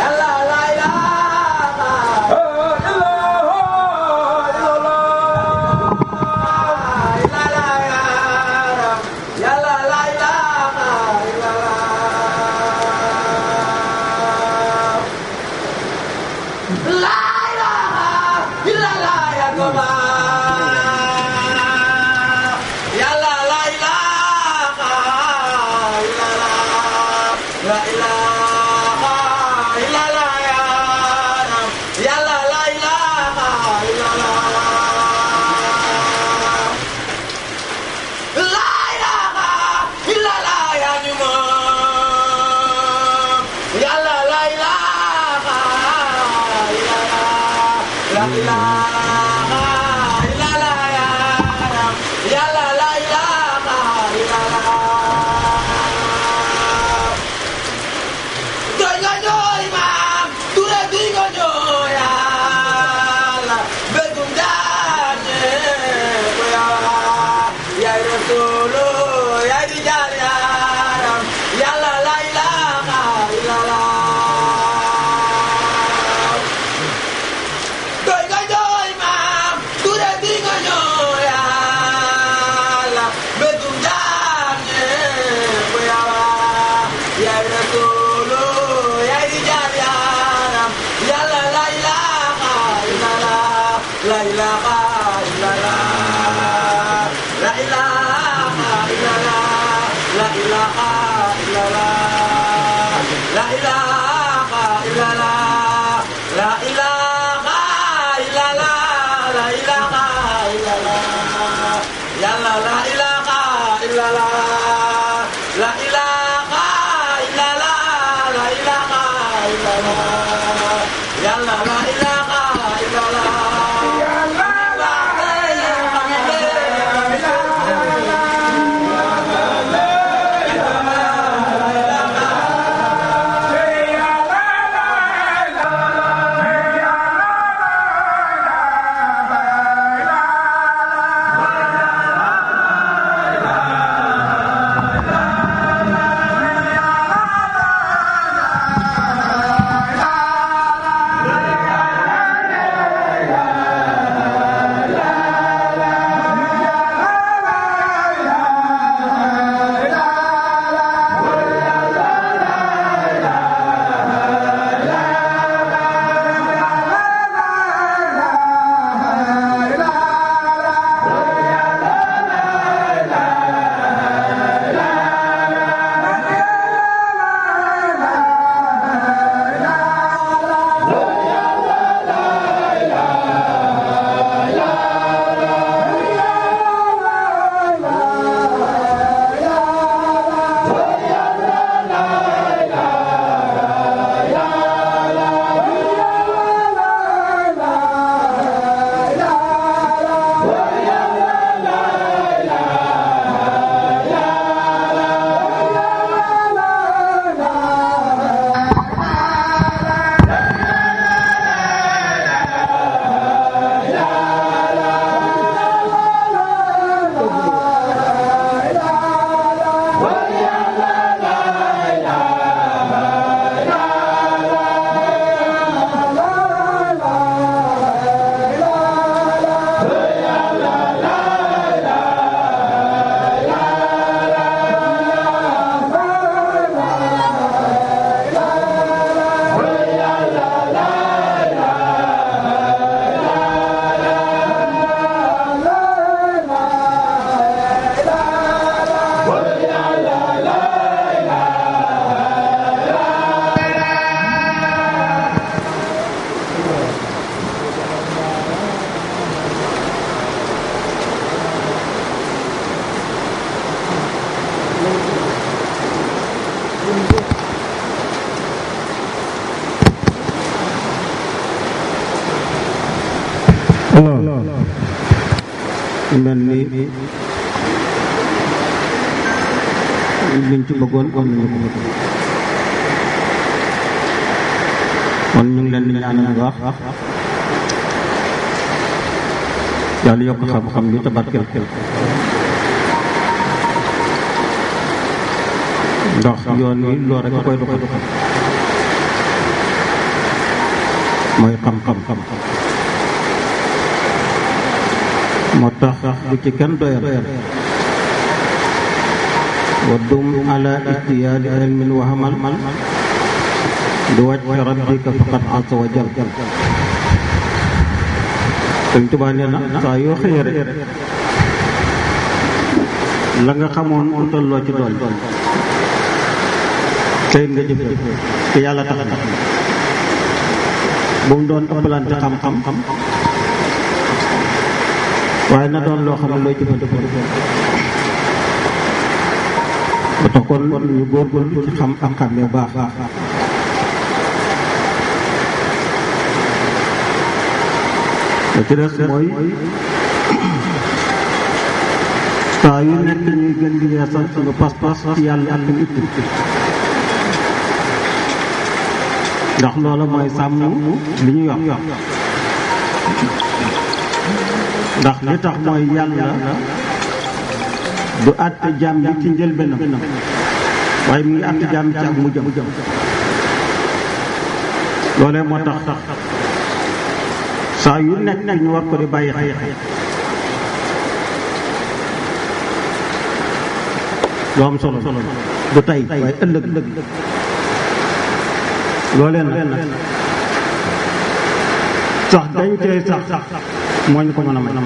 alors mel ni liñ ci bëggoon am nañu ko kon ñu ngi leen di ñaanal bu baax yàlla yokk xam-xam bi te barkeel ndax yoon wi loolu rek a koy doxal mooy xam-xam moo tax bu ci kenn doyal wa dum ala istiyaadi ilmin wa hamal di wàcc rabbika faqad asa wa jal Sëñ Tuubaa nee na saa yoo xëyee rek la nga xamoon utal loo ci dool tey nga jëf te yàlla tax na bu mu doon ëppalante xam-xam waaye na doon loo xam ne looy jëfandikoo ba tax kon ñu góorgóorlu ci xam ak xam yu baax la ci des mooy saa yu nekk ñuy gën di yeesal suñu pas-pas ci yàlla ak lu itti ndax loola mooy sàmm li ñu yor ndax li tax mooy yàlla du àtte jaam bi ci njëlbéenam waaye mu ngi àtte jaam bi ci ak mujjam loolee moo tax saa yu nekk ñu war ko di bàyyi xel lu am solo du tey waaye ëllëg loolee nag sax dañ koy sax moo ñu ko mën a may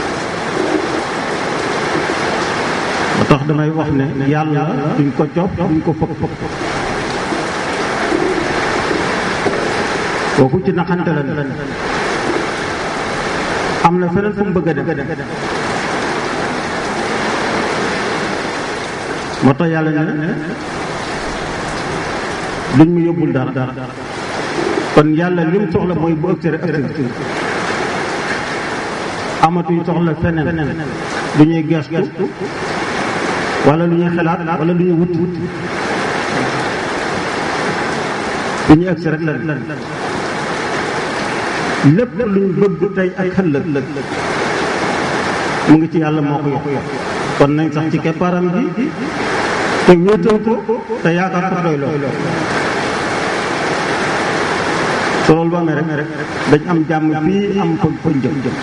ba tax damay wax ne yàlla duñ ko copp duñ ko fëkk fëkk kooku ci naxante la am na feneen fu mu bëgg a dem moo tax yàlla ne duñ mu yóbbul dara kon yàlla lim soxla mooy bu ëgsi rek ëgsi amatuñ soxla feneen lu ñuy gestu wala lu ñuy xalaat wala lu ñuy wut wut lu ñuy ëgsi rek la lépp luñ bëgg tey ak xëllëg mu ngi ci yàlla moo ko yokk kon nañ sax ci keppaaram bi te wéetal ko te yaakaar ko doy loo so loolu ba amee rek dañ am jàmm fii am ko ko jëm jëm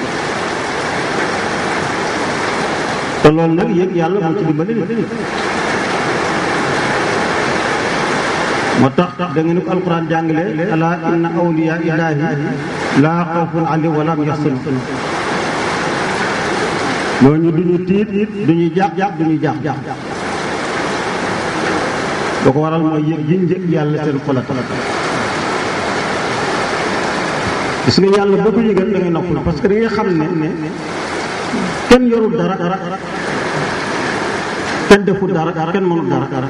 te loolu nag yëg yàlla moo ci dimbali nit moo tax da ngeen ko alquran jàngale ala inna awliya illahi laa xawfun alayhim wa lahum yaxzanun ñooñu duñu tiit duñu jaax jaax duñu jaax jaax lu ko waral mooy yëg yiñ yëg yàlla seen xolat gis nga yàlla boo ko yëgal da ngay noppal parce que da ngay xam ne kenn yorul dara kenn deful dara kenn mënul dara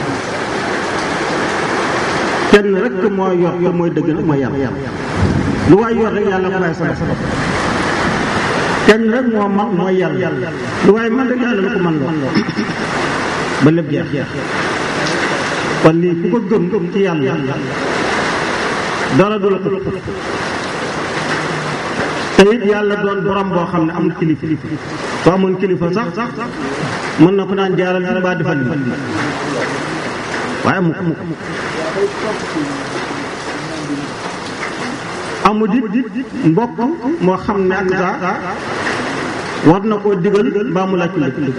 kenn rek moo yor te mooy dëgg nag mooy yàlla lu waay yor rek yàlla ko waay sabab kenn rek moo man mooy yàlla lu waay man rek yàlla la ko man loo ba lépp jeex kon lii ku ko gëm ci yàlla dara du la ko te it yàlla doon borom boo xam ne amul kilifa soo amoon kilifa sax sax mën na ko naan jaaral ci baa defal li waaye amul amul amul dit mbokk moo xam ne ak saa war na koo digal mbaa mu laaj ko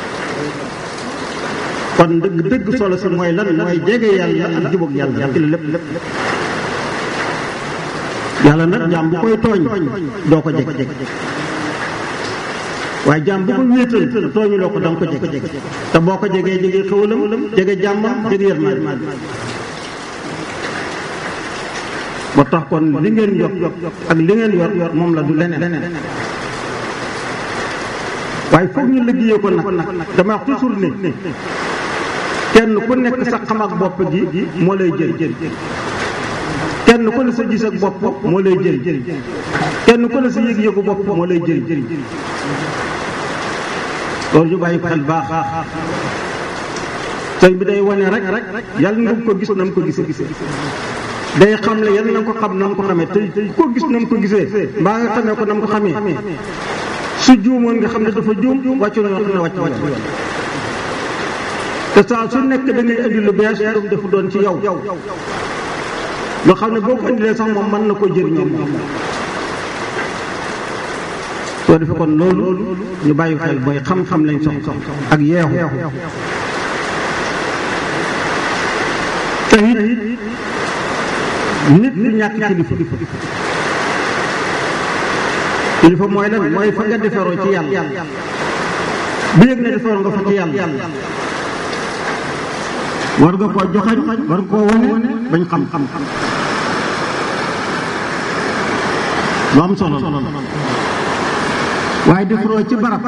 kon dëgg dëgg solo si mooy lan mooy jege yàlla ak jubóog yàlla ci la lépp lépp yàlla nag jaam bu koy tooñ doo ko jeg waaye jaam bu ko wéetal tooñu loo ko danga ko jeg te boo ko jegee jege xëwalam jege jàmmam jege yërmaande ba tax kon li ngeen yokk ak li ngeen yor yor moom la du leneen waaye foog ñu liggéeyee ko nag dama wax toujours ne kenn ku nekk sa xam ak bopp gi moo lay jël kenn ku ne sa gis ak bopp moo lay jël kenn ku ne sa yëg-yëgu bopp moo lay jël loolu ñu bàyyi ko xel baax sëñ bi day wane rek yàlla nga ko gis na mu ko gisee day xam le yàlla na ko xam na mu ko xamee te ko gis na mu ko gisee mbaa nga xamee ko na mu ko xamee su juumoon nga xam ne dafa juum wàccu na nga xam ne wàcc wàcc te saa su nekk da ngay indi lu bees lu defu doon ci yow loo xam ne boo ko indilee sax moom mën na ko jëriñoo moom soo defee kon loolu ñu bàyyi xel booy xam-xam lañ sox ak yeexu te it nit du ñàkk kilifa kilifa mooy lan mooy fa nga defaroo ci yàlla bi yëg ne defaroo nga fa ci yàlla war nga koo joxañ war nga koo wane bañ xam-xam lu am solo waaye defaroo ci barab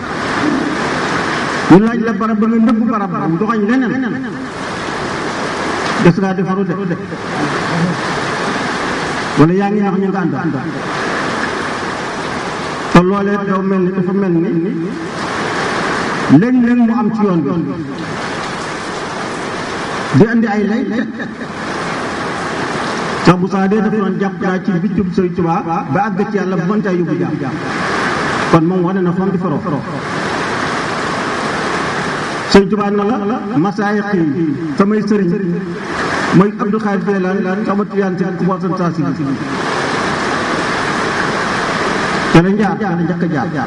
ñu laaj la barab ba nga nëbb barab ba mu joxañ leneen des ngaa defaru de wala yaa ngi nax ñu nga ànd te loolee daw mel ni dafa mel ni léeg-léeg mu am ci yoon bi di andi ay lay sax bu saa dee dafa doon jàpp naa ci biccub Sëriñ Tuubaa ba àgg ci yàlla bu mën caa yóbbu jaam kon moom wane na fam di faroo Sëriñ Tuubaa na la masaayix yi samay sëriñ mooy Abdou Xaadir Jeylaan sama tiyaan si ku bootan saa si te la njaar te la njëkk a jaar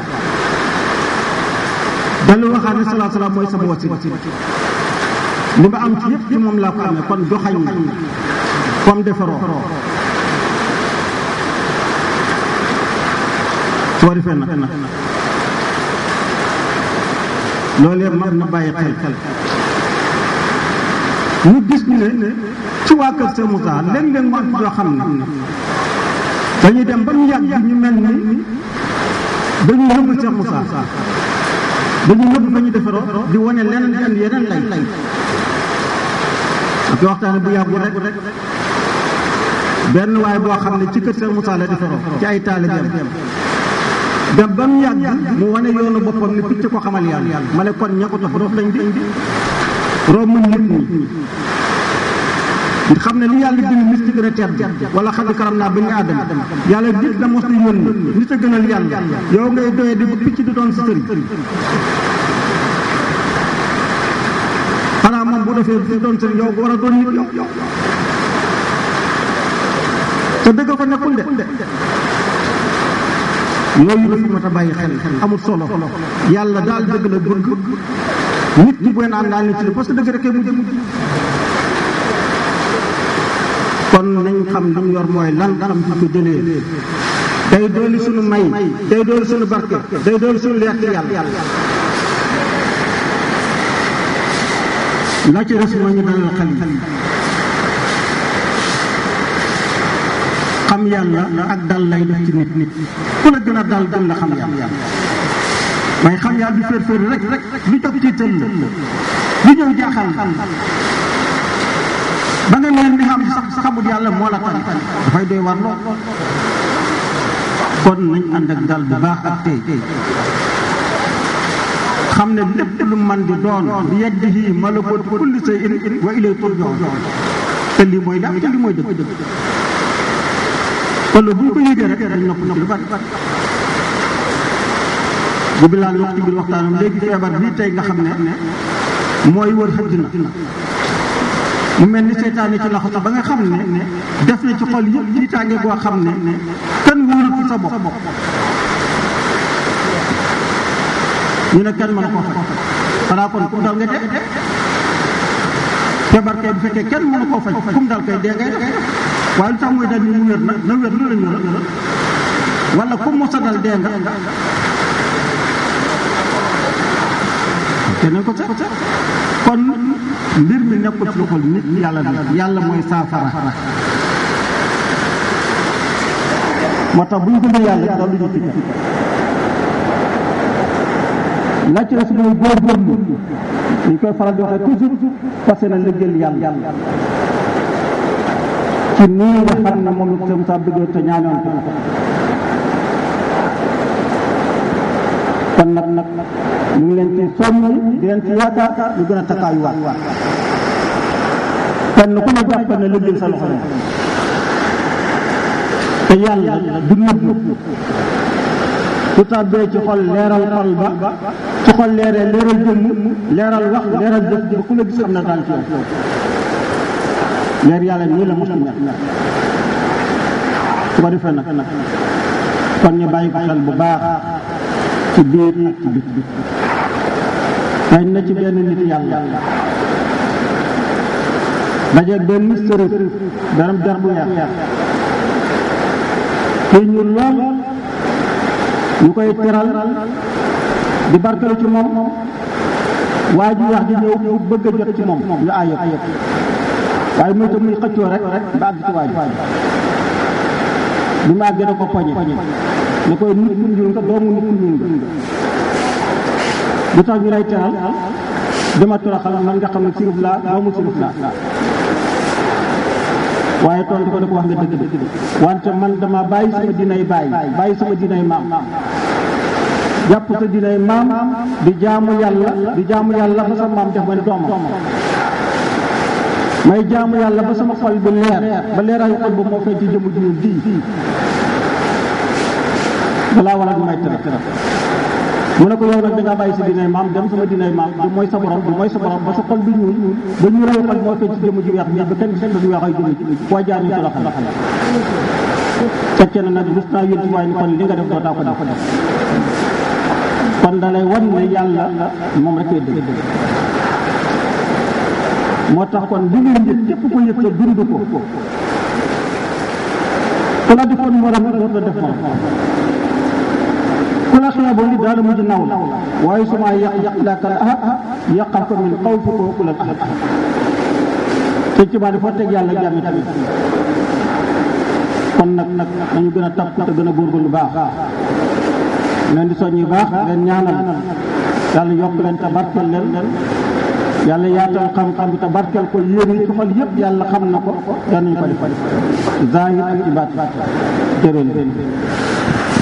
dalu waxaat ne salaa salaam mooy sama wasi li ma am ci yëpp ci moom laa ko amee kon joxañ comme defaroo soo defee nag loolu yëpp mag na bàyyi xel xel ñu gis ne ci waa kër Sëñ Moussa léeg-léeg mu am yoo xam ne dañuy dem ba mu yàgg ñu mel ni dañuy nëbb Cheikh Moussa dañuy nëbb fa ñu defaroo di wane leneen di andi yeneen lay lay ak waxtaane bu yàggu rek benn waay boo xam ne ci kër Cheikh Moussa la defaroo ci ay taalibeem dem ba mu yàgg mu wane yoonu boppam ni picc ko xamal yàlla ma ne kon ña ko topp roof lañ di romb nit ñi xam ne li yàlla bind nit ci gën a tedd wala xam ne karam naa ba ñu aadama yàlla nit da mos di yónni nit a gënal yàlla yow ngay doyee di ba picc di doon si sëriñ xanaa moom bu defee di doon sëriñ yow war a doon nit yow te dëgg ko nekkul de yooyu dafa mat a bàyyi xel amul solo yàlla daal dëgg la bëgg nit ñi bu ngeen ànd daal nit ci parce que dëgg rek mujj mujj kon nañ xam li mu yor mooy lan xam ci ko jëlee day dooli suñu may day dooli suñu barke day dooli suñu leer ci yàlla la ci des moo ñu dalal xel yi xam yàlla ak dal lay def ci nit nit ku la gën a dal gën la xam yàlla waaye xam yàlla du féer féer rek rek lu jóg ci tëll lu ñëw jaaxal ba nga leen di xam sax xamut yàlla moo la tan dafay doy war lool kon nañ ànd ak dal bu baax ak tey xam ne lépp lu man di doon bi yadihi malakuutu kulli shay'in wa ilayhi turja'un te lii mooy daal te lii mooy dëgg kon bu ñu ko yëgee rek dañ nopp nopp lu bari bu bilaan wax ci biir waxtaanam léegi feebar bii tey nga xam ne mooy wër àddina mu mel ni seytaane ci loxo sax ba nga xam ne def na ci xol yi ci tànge goo xam ne kenn wóorul ci sa bopp ñu ne kenn mën a ko faj xanaa kon kum dal nga dee feebar kay bu fekkee kenn mën a koo faj kum dal kay dee ngay def waaye lu tax muy dal ni mu wér na na wér lu la ñu la wala kum mosa dal dee nga keneen ko sax kon mbir mi nekkul ci loxol nit yàlla la yàlla mooy saafara moo tax bu ñu gëmee yàlla daal lu ñu ci la ci des mooy góorgóorlu ñu koy faral di waxee toujours parce que na liggéeyal yàlla ci nii nga xam ne moom la ko sa bëggee te ñaanoon ko kon nag nag ñu ngi leen ci soññ di leen ci yaakaar ñu gën a takkaayuwaat kenn ku ne jàpp ne liggéey sa loxo te yàlla du nëbb su tàbbee ci xol leeral xol ba ci xol leeree leeral jëmm leeral wax leeral jëf ba ku la gis xam na daal ci yow leer yàlla nii la mos a mel su ko defee nag kon ñu bàyyi ko xel bu baax ci biir ak ci bit bi xëy na ci benn nit yàlla dajeeg benn sërëf daram der bu weex kii ñu lool ñu koy teral di barkelu ci moom waa ji wax di ñëw pour bëgg a jot ci moom ñu aayoo waaye muy te muy xëccoo rek ba àgg ci waa ji bi mu àggee da ko poñe ne koy nit ku ñuul nga doomu nit ku ñuul nga lu tax ñu lay teral dama toroxal man nga xam ne sirif laa doomu sirif laa waaye tontu ko ne ko wax nga dëgg dëgg wante man dama bàyyi sama dinay bàyyi bàyyi sama dinay maam jàpp sa dinay maam di jaamu yàlla di jaamu yàlla ba sa maam def ma ne doomam may jaamu yàlla ba sama xol bi leer ba leeraayu xol ba moo feeñ ci jëmu ji ji balaa wala du may tere mu ne ko yow nag da ngaa bàyyi sa dinay maam dem sama dinay maam du mooy sa borom du mooy sa borom ba sa xol bi ñuul ba ñu rayu xol moo feeñ ci jëmu ji weex bi ba kenn gis du weex ay jëmu ji foo jaar ñu toroxal fekkee na nag gis naa yéen waaye ni kon li nga def doo taa ko def kon da lay wan ne yàlla moom rek ay dëgg moo tax kon li ngay yëg képp ko yëg sa dund ko ku la defoon morom dootu la def morom ku la xeeboon li daal mujj naw la waaye su ma yàq yàq laakal ah yàqal ko min xaw fi ko ku la ahad sëñ ci dafa teg yàlla jàmmi tamit kon nag nag nañu gën a takku te gën a góorgóorlu baax leen di soññi baax leen ñaanal yàlla yokk leen te barkeel leen yàlla yaatal xam-xam bi te barkeel ko yéen yi ci xol yëpp yàlla xam na ko yal nañu ko def zahir ak ci baat jërëjëf